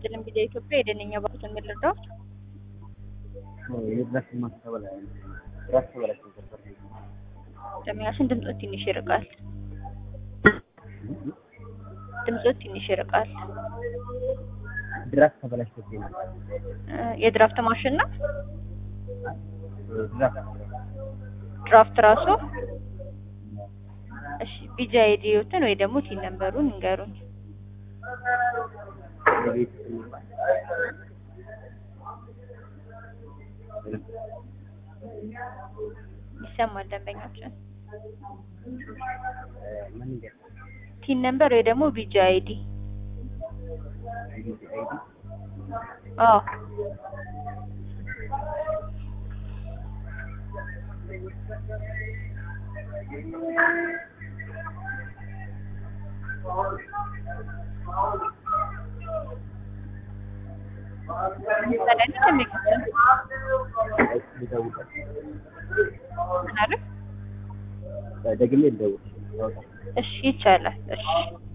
ይስጥልን ቢዛ ኢትዮጵያ የደነኛ ባሉት የምንረዳው የድረስ ማስተበላ ድረስ ተበላሽ ነበር። ደሚያሽን ድምፆት ትንሽ ይርቃል። ድምፆት ትንሽ ይርቃል። ድራፍት ተበላሽቶብኝ ነበር። እ የድራፍት ማሽን ነው። ድራፍት ድራፍት ራሱ እሺ፣ ቢጃ አይዲዮትን ወይ ደግሞ ቲን ነምበሩን እንገሩኝ። የቤት የሚባል ይሰማል ደንበኛችን ምን ይገር ቲን ነምበር ወይ ደግሞ ቢጃ አይዲ አይዲ አይዲ አዎ ሰላም ደንበኛችን ልደውል ምን አለ? ደግሜ ልደውል ያውጣ እሺ ይቻላል። እሺ